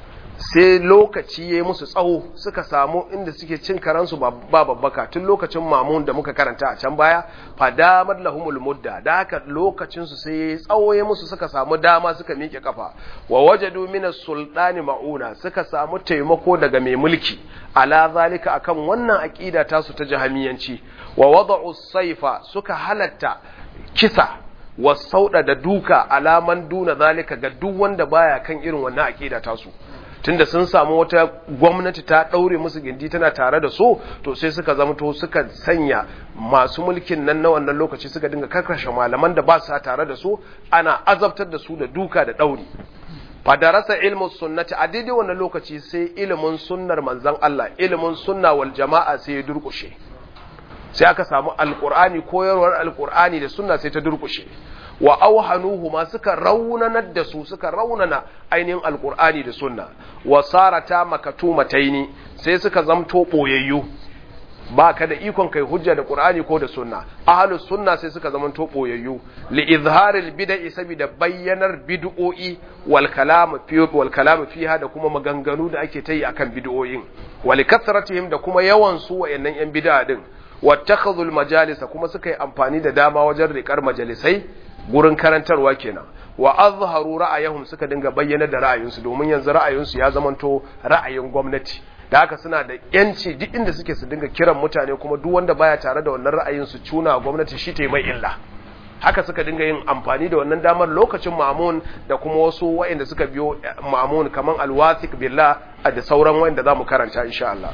sai lokaci ya musu tsawo suka samu inda suke cin karansu ba babbaka tun lokacin mamun da muka karanta a can baya fadamar lahumul mudda da haka lokacinsu sai ya tsawo ya musu suka samu dama suka miƙe kafa wa wajadu minas sultani ma'una suka samu taimako daga mai mulki ala zalika akan wannan aqida tasu ta jahamiyanci wa wada'u saifa suka halatta kisa wasauɗa da duka alaman duna zalika ga duk wanda baya kan irin wannan aqida tasu tunda sun samu wata gwamnati ta ɗaure musu gindi tana tare da su to sai suka zama to suka sanya masu mulkin nan na wannan lokaci suka dinga karkashe malaman da ba su tare da su ana azabtar da su da duka da ɗauri fadarasa ilmin sunnati a daidai wannan lokaci sai ilimin sunnar manzon Allah ilimin sunna wal jama'a sai ya durkushe sai aka samu alkur'ani koyarwar alkur'ani da sunna sai ta durkushe wa auhanuhu ma suka raunanar da su suka raunana ainihin alkur'ani da sunna wa sarata makatumataini sai suka zamto boyayyu ba ka da ikon kai hujja da qur'ani ko da sunna ahlus sunna sai suka zamanto boyayyu li izharil bid'i saboda bayyanar bid'o'i wal kalam fi wal kalam fiha da kuma maganganu da ake tayi akan bid'o'in wal kasratihim da kuma yawan su wayannan yan bid'a din wattakhadhul majalisa kuma suka yi amfani da dama wajen riƙar majalisai gurin karantarwa kenan wa azharu ra'ayahum suka dinga bayyana da ra'ayinsu domin yanzu ra'ayinsu ya zamanto ra'ayin gwamnati da haka suna da yanci duk inda suke su dinga kiran mutane kuma duk wanda baya tare da wannan ra'ayin su cuna gwamnati shi ta mai illa haka suka dinga yin amfani da wannan damar lokacin mamun da kuma wasu waɗanda suka biyo mamun kaman alwathiq billah da sauran waɗanda zamu karanta insha Allah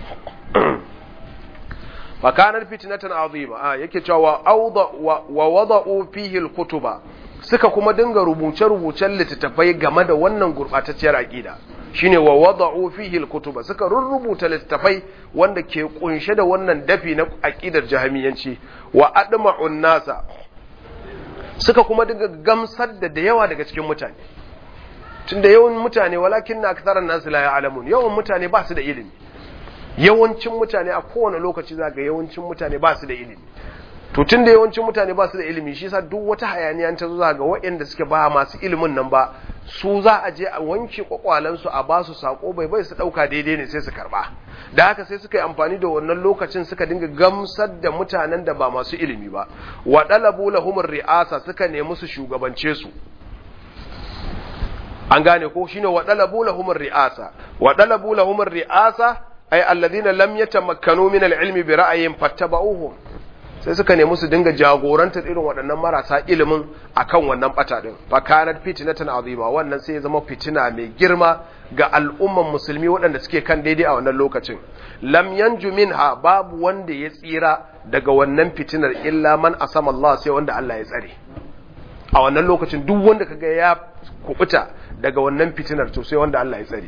fakanar fitnatan azima a yake cewa awda wa wada'u fihi alkutuba suka kuma dinga rubuce rubucen littattafai game da wannan gurbatacciyar aqida shine wa wada'u fihi alkutuba suka rurrubuta littattafai wanda ke kunshe da wannan dafi na aqidar jahamiyanci wa adma'un nasa suka kuma dinga gamsar da da yawa daga cikin mutane tunda yawan mutane walakin na aktharan nasu la ya'lamun yawan mutane ba su da ilimi yawancin mutane a kowane lokaci za ga yawancin mutane ba su da ilimi to tun da yawancin mutane ba su da ilimi shi yasa duk wata hayaniya ta zo za ga waɗanda suke ba masu ilimin nan ba su za a je a wanke kwakwalansu a ba su sako bai bai su ɗauka daidai ne sai su karɓa da haka sai suka yi amfani da wannan lokacin suka dinga gamsar da mutanen da ba masu ilimi ba wa ɗalabu lahumur ri'asa suka nemi su shugabance su an gane ko shine wa ɗalabu lahumur ri'asa wa ɗalabu lahumur ri'asa ay alladhina lam yatamakkanu min al-ilmi bi ra'ayin fattaba'uhum sai suka nemi su dinga jagorantar irin waɗannan marasa ilimin akan wannan bata din fa kanat fitnatan azima wannan sai ya zama fitina mai girma ga al'umman musulmi waɗanda suke kan daidai a wannan lokacin lam yanju minha babu wanda ya tsira daga wannan fitinar illa man asama Allah sai wanda Allah ya tsare a wannan lokacin duk wanda kaga ya kubuta daga wannan fitinar to sai wanda Allah ya tsare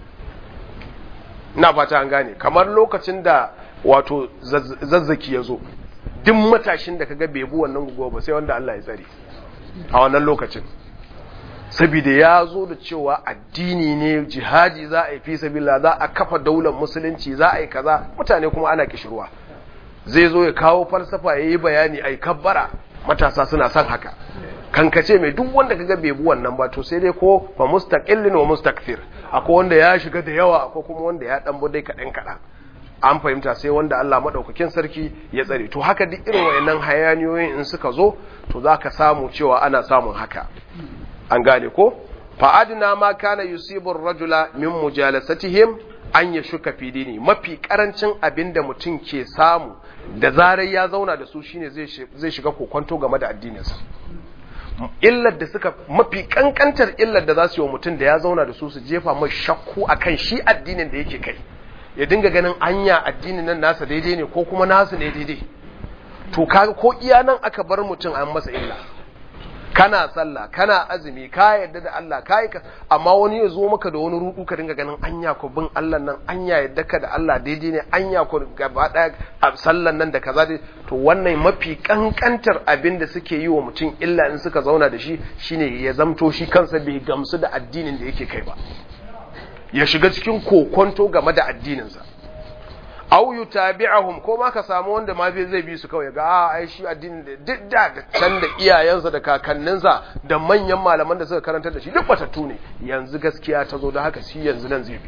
ina fata an gane kamar lokacin da wato zazzaki ya zo duk matashin da kaga bai bi wannan guguwa ba sai wanda Allah ya tsare a wannan lokacin saboda ya zo da cewa addini ne jihadi za a yi fi sabila za a kafa daular musulunci za a yi kaza mutane kuma ana kishirwa zai zo ya kawo falsafa ya yi bayani a yi kabbara matasa suna son haka kankace mai duk wanda kaga bai bi wannan ba to sai dai ko fa mustaqillin wa mustakthir akwai wanda ya shiga da yawa akwai kuma wanda ya dan dai kadan kadan an fahimta sai wanda Allah madaukakin sarki ya tsare to haka duk irin wayannan hayaniyoyin in suka zo to zaka samu cewa ana samun haka an gane ko fa adna ma kana yusibu ar-rajula min mujalasatihim an yashuka fi dini mafi karancin abinda mutum ke samu da zarar ya zauna da su shine zai shiga kokonto game da addininsa illar da suka mafi kankantar illar da za su yi wa mutum da ya zauna da su su jefa mai shakku akan shi addinin da yake kai ya dinga ganin anya addinin nan nasa daidai ne ko kuma nasu ne daidai to kaga ko iya nan aka bar mutum an masa illa kana sallah kana azumi ka yadda da Allah ka yi amma wani ya zo maka da wani rudu ka dinga ganin anya ko bin Allah nan anya yadda ka da Allah daidai ne anya ko gaba daya a sallan nan da kaza dai to wannan mafi kankantar abin da suke yi wa mutum illa in suka zauna da shi shine ya zamto shi kansa bai gamsu da addinin da yake kai ba ya shiga cikin kokonto game da addininsa au yutabi'ahum ko ma ka samu wanda ma bai zai bi su kawai ga a ai shi addinin da duk da can da iyayensa da kakanninsa da manyan malaman da suka karantar da shi duk batattu ne yanzu gaskiya ta zo da haka shi yanzu nan zai bi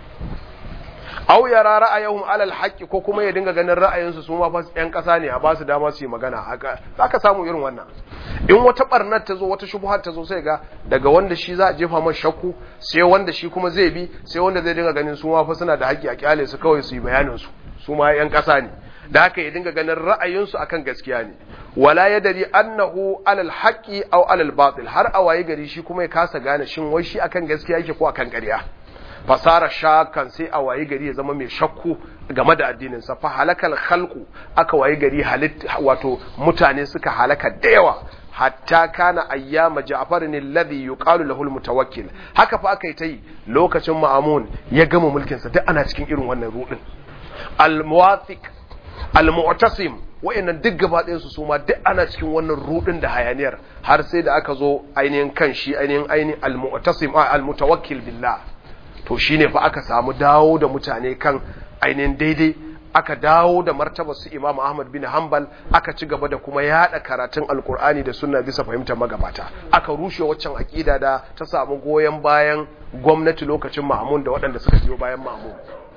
au yara ra'ayahum alal haqqi ko kuma ya dinga ganin ra'ayinsu su ma fa yan kasa ne a ba su dama su yi magana haka zaka samu irin wannan in wata barnar ta zo wata shubhar ta zo sai ga daga wanda shi za a jefa masa shakku sai wanda shi kuma zai bi sai wanda zai dinga ganin su ma fa suna da haƙƙi a kyale su kawai su yi bayanin su su ma yan kasa ne da haka ya dinga ganin ra'ayinsu akan gaskiya ne wala yadri annahu alal haqqi aw alal batil har a waye gari shi kuma ya kasa gane shin wai shi akan gaskiya yake ko akan ƙarya fasara shakan sai a wayi gari ya zama mai shakku game da addininsa fa halakal khalqu aka wayi gari halitta wato mutane suka halaka da yawa hatta kana ayyama ja'far ne alladhi yuqalu lahu almutawakkil haka fa aka yi ta yi lokacin ma'amun ya gama mulkin sa duk ana cikin irin wannan rudin almuwathiq almu'tasim wayannan duk gaba ɗayan su suma duk ana cikin wannan rudin da hayaniyar har sai da aka zo ainihin kan shi ainihin ainihin almu'tasim almutawakkil billah to shine fa aka samu dawo da mutane kan ainihin daidai aka dawo da martabar su Imam Ahmad bin Hanbal aka ci gaba da kuma yada karatun Alkur'ani da sunna bisa fahimtar magabata aka rushe waccan akida da ta samu goyen bayan gwamnati lokacin Ma'mun da waɗanda suka biyo bayan Ma'mun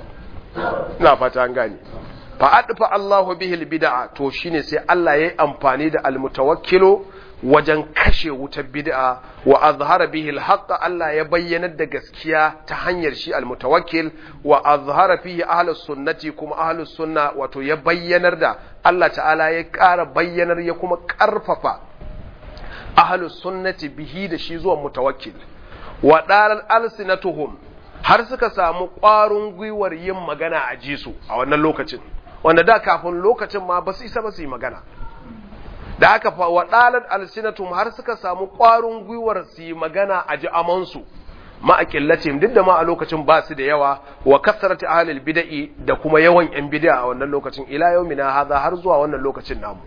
ina fata an gane fa adfa Allahu bihi bid'a to shine sai Allah yayi amfani da almutawakkilu wajen kashe wutar bid'a wa azhara bihi alhaq Allah ya bayyanar da gaskiya ta hanyar shi almutawakkil wa azhara fihi ahlus sunnati kuma ahlus sunna wato ya bayyanar da Allah ta'ala ya ƙara bayyanar ya kuma ƙarfafa ahlus sunnati bihi da shi zuwa mutawakkil wa daral alsinatuhum har suka samu ƙwarin gwiwar yin magana a jisu a wannan lokacin wanda da kafin lokacin ma ba su isa ba su yi magana da aka fa wadalat alsinatum har suka samu ƙwarin gwiwar su yi magana a ji amansu ma'aƙillacin duk da ma a lokacin ba su da yawa wa kasarati ahlil bid'i da kuma yawan yan bid'a a wannan lokacin ila yaumina hadha har zuwa wannan lokacin namu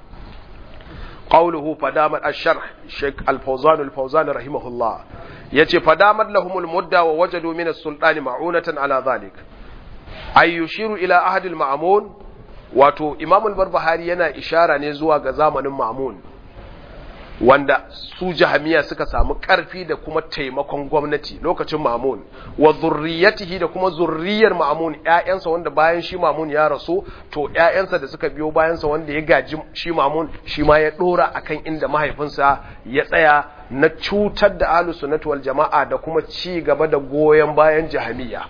qawluhu fadamat ash-sharh Sheikh Al-Fawzan Al-Fawzan rahimahullah yace fadamat lahumul mudda wa wajadu min as-sultani ma'unatan ala dhalik ay yushiru ila ahad al-ma'mun wato imamul barbahari yana ishara ne zuwa ga zamanin mamun wanda su jahamiya suka samu ƙarfi da kuma taimakon gwamnati lokacin mamun wa zurriyatihi da kuma zurriyar mamun ƴaƴansa wanda bayan shi mamun ya rasu to ƴaƴansa da suka biyo bayansa wanda ya gaji shi mamun shi ma ya dora akan inda mahaifinsa ya tsaya na cutar da ahlus sunnati wal jama'a da kuma ci gaba da goyen bayan jahamiya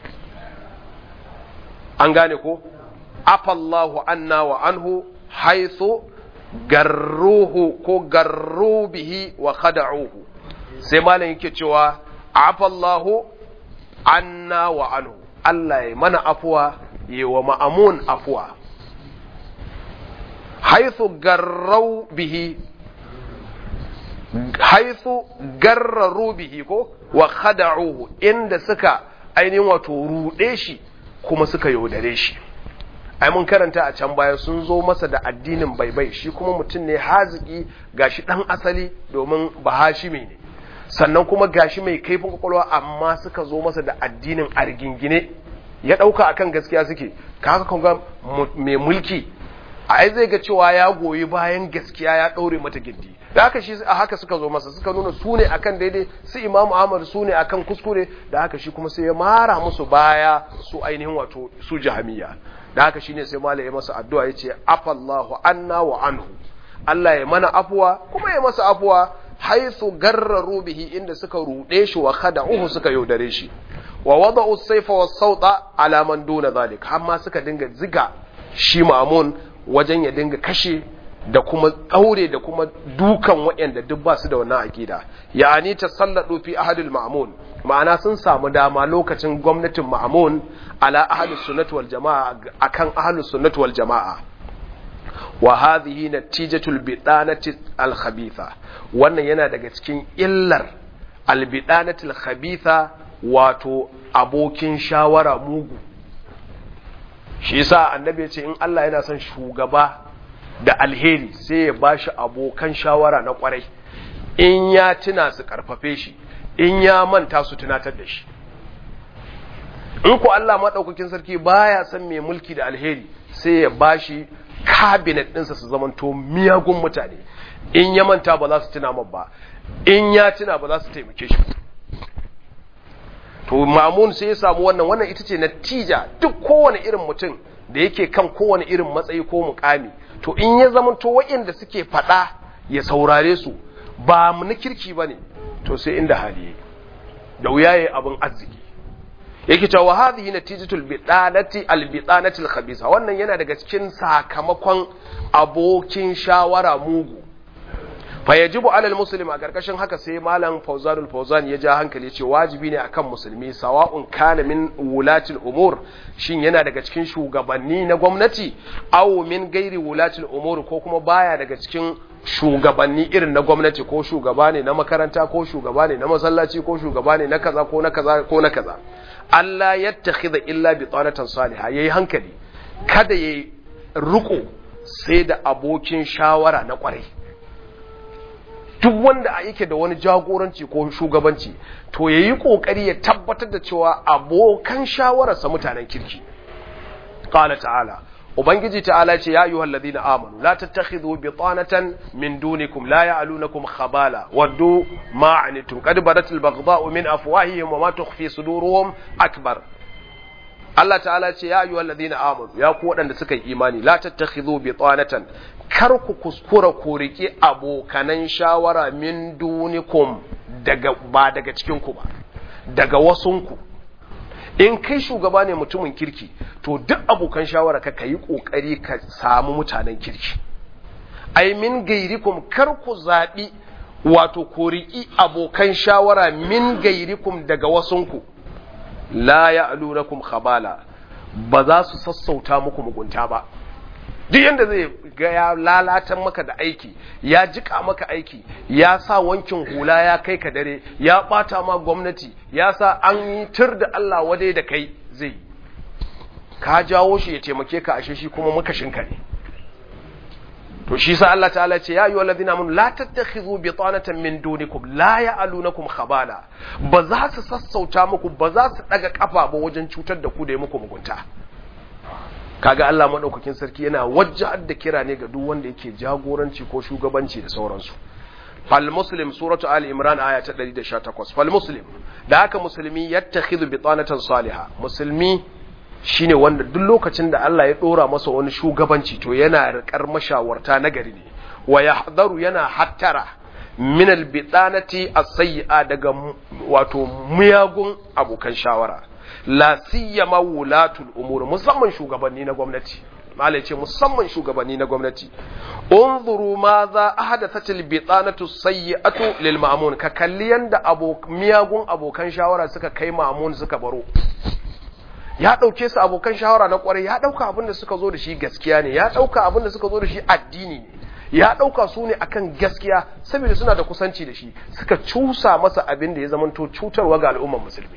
an gane ko afallahu anna wa anhu haythu garruhu ko garru bihi wa khada'uhu sai malam yake cewa afallahu anna wa anhu Allah ya mana afuwa yi wa ma'amun afuwa haithu garrau bihi haithu garraru bihi ko wa khada'uhu inda suka ainihin wato ruɗe shi kuma suka yaudare shi ai mun karanta a can baya sun zo masa da addinin baibai shi kuma mutum ne haziki gashi dan asali domin bahashimi ne sannan kuma gashi mai kaifin kwakwalwa amma suka zo masa da addinin argingine ya dauka akan gaskiya suke kaga kun ga mai mulki ai zai ga cewa ya goyi bayan gaskiya ya daure mata gindi da haka shi a haka suka zo masa suka nuna su ne akan daidai su imamu ahmad su ne akan kuskure da haka shi kuma sai ya mara musu baya su ainihin wato su jahamiya da haka shine sai malai ya masa addu'a yace afallahu anna wa anhu Allah ya mana afuwa kuma ya masa afuwa haithu garraru bihi inda suka rude shi wa khada'uhu suka yaudare shi wa wada'u sayfa was sawta ala man duna zalik amma suka dinga ziga shi mamun wajen ya dinga kashe da kuma daure da kuma dukan waɗanda duk ba su da wannan aqida ya'ani tasalladu fi ahadil ma'mun ma'ana sun samu dama lokacin gwamnatin ma'mun ala ahlus sunnati wal jama'a akan ahlus sunnati wal jama'a wa hadhihi natijatul bidanati al khabitha wannan yana daga cikin illar al bidanati al khabitha wato abokin shawara mugu shi yasa annabi ya ce in Allah yana son shugaba da alheri sai ya bashi abokan shawara na kwarai in ya tuna su karfafe shi in ya manta su tunatar da shi in ku Allah maɗaukakin sarki baya son mai mulki da alheri sai ya bashi kabinet ɗinsa su zamanto miyagun mutane in ya manta ba za su tuna ba in ya tuna ba za su taimake shi to mamun sai ya samu wannan wannan ita ce natija duk kowane irin mutum da yake kan kowane irin matsayi ko mukami to in ya zamanto waɗanda suke faɗa ya saurare su ba mu na kirki ba ne to sai inda hali da wuya yayi abin arziki yake cewa wa hadhihi natijatul bidanati albidanati alkhabisa wannan yana daga cikin sakamakon abokin shawara mugu fa yajibu alal muslim a karkashin haka sai malam Fawzanul Fawzan ya ja hankali ce wajibi ne akan musulmi sawa'un kana min wulatil umur shin yana daga cikin shugabanni na gwamnati aw min gairi wulatil umur ko kuma baya daga cikin shugabanni irin na gwamnati ko shugaba ne na makaranta ko shugaba ne na masallaci ko shugaba ne na kaza ko na kaza ko na kaza Allah yattakhidha illa bi tanatan salihah yayi hankali kada yayi ruko sai da abokin shawara na kwarai duk wanda yake da wani jagoranci ko shugabanci to yayi kokari ya tabbatar da cewa abokan shawararsa mutanen kirki qala ta'ala ubangiji ta'ala ce ya ayyuhal ladina amanu la tattakhidhu bitanatan min dunikum la ya'lunakum khabala waddu ma anitum qad badatil baghdha'u min afwahihim wa ma tukhfi suduruhum akbar Allah ta'ala ce ya ayyuhal ladina amanu ya ku waɗanda suka yi imani la tattakhidhu bitanatan kar ku kuskura ku riƙe abokanan shawara min dunikum daga ba daga cikin ku ba daga wasunku in kai shugaba ne mutumin kirki to duk abokan shawara ka yi kokari ka samu mutanen kirki ai min gairikum kar ku zaɓi wato ku riƙi abokan shawara min gairikum daga wasunku la ya'lunakum khabala ba za su sassauta muku mugunta ba duk yanda zai ga ya lalatan maka da aiki ya jika maka aiki ya sa wankin hula ya kai ka dare ya bata ma gwamnati ya sa an yi tur da Allah wadai da kai zai ka jawo shi ya taimake ka ashe shi kuma makashinka ne to shi sa Allah ta'ala ce ya ayyuhal ladina amanu la tattakhidhu bitanatan min dunikum la ya'lunakum khabala ba za su sassauta muku ba za su daga kafa ba wajen cutar da ku da muku mugunta kaga Allah madaukakin sarki yana wajjahar da kira ne ga duk wanda yake jagoranci ko shugabanci da sauransu fal muslim suratu ali imran aya ta 118 fal muslim da haka musulmi yattakhidhu bitanatan salihah musulmi shine wanda duk lokacin da Allah ya dora masa wani shugabanci to yana rikar mashawarta nagari ne wa yahdharu yana hattara min albitanati as-sayyi'a daga wato miyagun abokan shawara la siyama wulatul umur musamman shugabanni na gwamnati malai ce musamman shugabanni na gwamnati unzuru ma za ahadathat albitanatu sayyi'atu lil ma'mun ka kalli yanda miyagun abokan shawara suka kai ma'mun suka baro ya ɗauke su abokan shawara na kwarai ya ɗauka abin da suka zo da shi gaskiya ne ya ɗauka abin da suka zo da shi addini ne ya ɗauka su ne akan gaskiya saboda suna da kusanci da shi suka cusa masa abin da ya zamanto cutarwa ga al'ummar musulmi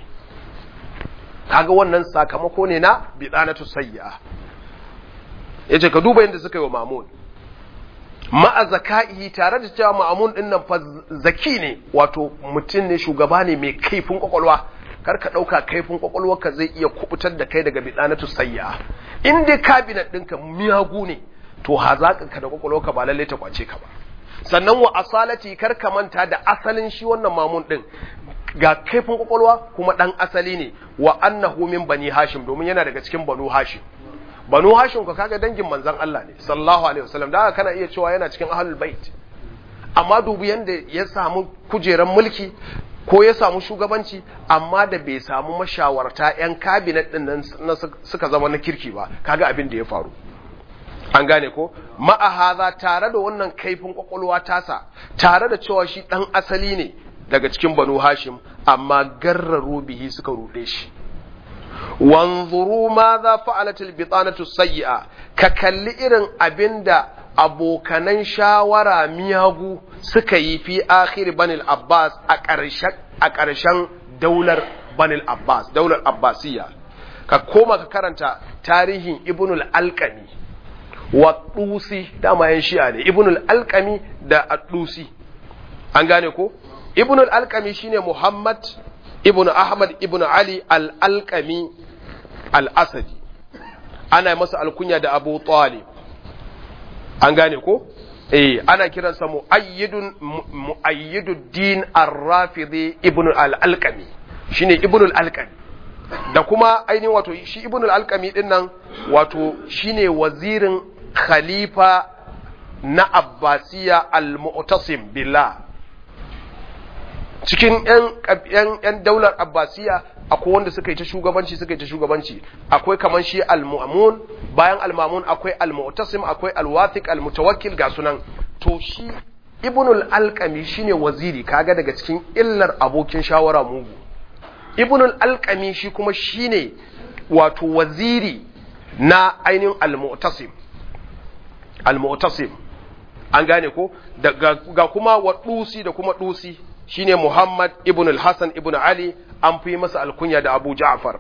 kaga wannan sakamako ne na bidanatu sayya yace ka duba yadda suka yi wa mamun ma'a zaka'i tare da cewa ma'amun din nan fa zaki ne wato mutum ne shugaba ne mai kaifin kwakwalwa kar ka ɗauka kaifin kwakwalwarka zai iya kubutar da kai daga bidanatu sayya in dai kabinet ɗinka miyagu ne to hazaƙinka da kwakwalwarka ba lallai ta kwace ka ba sannan wa asalati kar ka manta da asalin shi wannan mamun ɗin ga kaifin kwakwalwa kuma ɗan asali ne wa annahu min bani hashim domin yana daga cikin banu hashim banu hashim ka kaga dangin manzon Allah ne sallallahu alaihi wasallam da kana iya cewa yana cikin ahlul bait amma dubu yanda ya samu kujeran mulki ko ya samu shugabanci amma da bai samu mashawarta yan kabinet din nan suka zama na kirki ba kaga abin da ya faru an gane ko ma'ahaza tare da wannan kaifin kwakwalwa tasa tare da cewa shi dan asali ne daga cikin banu hashim amma garraru bihi suka rude shi wanzuru ma za fa'alatul bitanatu sayyi'a ka kalli irin abinda abokanan shawara miyagu suka yi fi akhir banil abbas a ƙarshen a ƙarshen daular banil abbas daular abbasiyya ka koma ka karanta tarihin ibnul alqami wa dusi dama yan shi'a ne ibnul alqami da ad-dusi an gane ko ibnul alqami shine muhammad ibn ahmad ibn ali al-alqami al-asadi ana masa alkunya da abu talib an gane ko eh ana kiransa muayyidun muayyiduddin ar-rafidi ibn al-alqami shine ibn al-alqami da kuma ainihin wato shi ibn al-alqami din nan wato shine wazirin khalifa na abbasiya al-mu'tasim billah cikin ‘yan daular abbasiya akwai wanda suka yi ta shugabanci suka yi ta shugabanci akwai kamar shi al-mu'amun bayan al-mamun akwai al-mu'tasim akwai al-wathiq al-mutawakkil ga sunan to shi ibnul alqami shine waziri kaga daga cikin illar abokin shawara mugu ibnul alqami shi kuma shine wato waziri na ainihin al-mu'tasim al-mu'tasim an gane ko ga kuma wa dusi da kuma dusi shine Muhammad ibn al-Hassan ibn Ali an fi masa alkunya da Abu Ja'far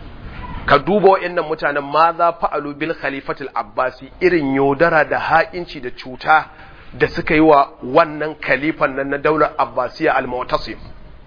ka duba wa'annan mutanen ma za fa'alu bil khalifatul Abbasi irin yaudara da haƙinci da cuta da suka yi wa wannan khalifan nan na daular Abbasiya al-Mu'tasim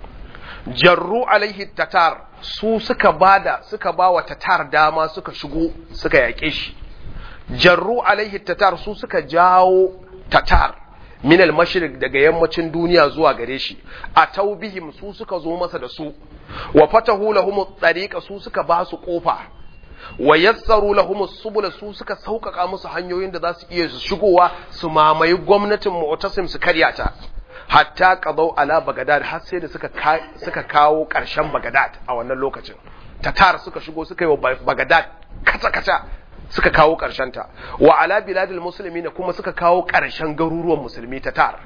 jarru alaihi tatar su suka bada suka ba wa tatar dama suka shigo suka yaƙe shi jarru alaihi tatar su suka jawo tatar min al-mashriq daga yammacin duniya zuwa gare shi a taubihim su suka zo masa da su wa fatahu lahum tariqa su suka ba su kofa wa yassaru lahum subula su suka sauƙaƙa musu hanyoyin da za su iya shigowa su mamaye gwamnatin mu'tasim su karya ta hatta qadau ala bagadad har sai da suka suka kawo ƙarshen bagadad a wannan lokacin tatar suka shigo suka yi wa bagadad kata kata suka kawo ta wa ala biladil musulmi ne kuma suka kawo ƙarshen garuruwan musulmi ta tar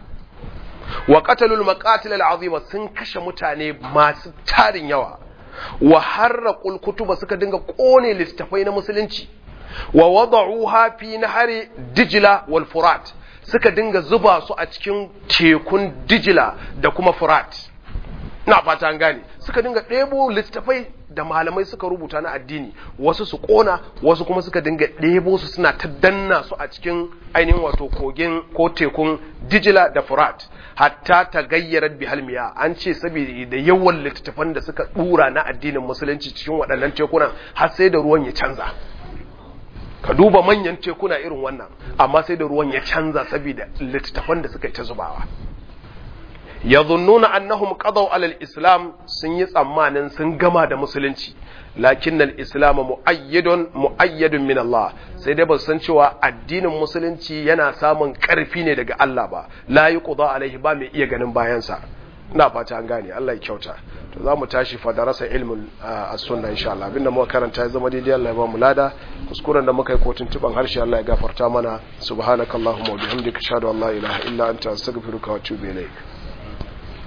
wa qatalul maqatil al'azima sun kashe mutane masu tarin yawa wa harraqul kutuba suka dinga kone littafai na musulunci wa wada'uha fi nahari dijla wal furat suka dinga zuba su a cikin tekun dijla da kuma furat na fata an gane suka dinga ɗebo littafai da malamai suka rubuta na addini wasu su kona wasu kuma suka dinga ɗebo su suna ta danna su a cikin ainihin wato kogin ko tekun dijila da furat hatta ta gayyara bihalmiya an ce saboda da yawan littattafan da suka ɗura na addinin musulunci cikin waɗannan tekunan har sai da ruwan ya canza ka duba manyan tekuna irin wannan amma sai da ruwan ya canza saboda littattafan da suka yi ta zubawa yadhunnuna annahum qadaw ala al-islam sun yi tsammanin sun gama da musulunci lakin al-islam muayyadun muayyadun min Allah sai dai ba san cewa addinin musulunci yana samun karfi ne daga Allah ba la yuqda alaihi ba mai iya ganin bayansa ina fata an gane Allah ya kyauta to za mu tashi fa darasa ilmul as-sunna insha Allah abinda muka karanta ya zama daidai Allah ya ba mu lada kuskuren da muka yi kotun tuban harshe Allah ya gafarta mana subhanakallahumma wa bihamdika ashhadu an la ilaha illa anta astaghfiruka wa atubu ilaik